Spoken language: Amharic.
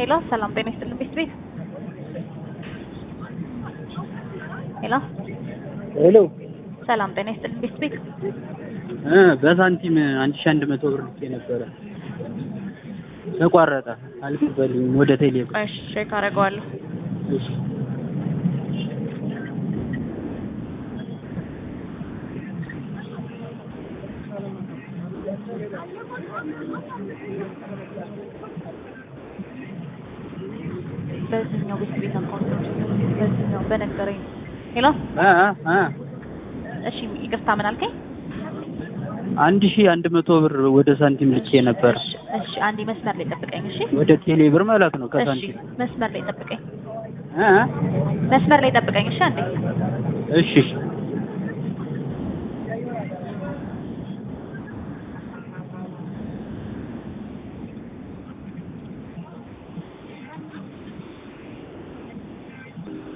ሄሎ ሰላም ጤና ይስጥልን ቤት ቤት ሄሎ ሄሎ ሰላም ጤና ይስጥልን ቤት ቤት እ በሳንቲም አንድ ሺህ አንድ መቶ ብር ልኬ ነበረ ተቋረጠ። አልቀበልኝም ወደ ቴሌ ብር። እሺ ቼክ አደርገዋለሁ እሺ በዚህኛው ቤት ቤት አካውንት በዚህኛው በነገረኝ ሄሎ እ እ እ እሺ ይቅርታ ምን አልከኝ አንድ ሺህ አንድ መቶ ብር ወደ ሳንቲም ልኬ ነበር። እሺ እሺ አንዴ መስመር ላይ ጠብቀኝ እሺ ወደ ቴሌ ብር ማለት ነው እሺ ከሳንቲም መስመር ላይ ጠብቀኝ እ እ መስመር ላይ ጠብቀኝ እሺ አንዴ እሺ እሺ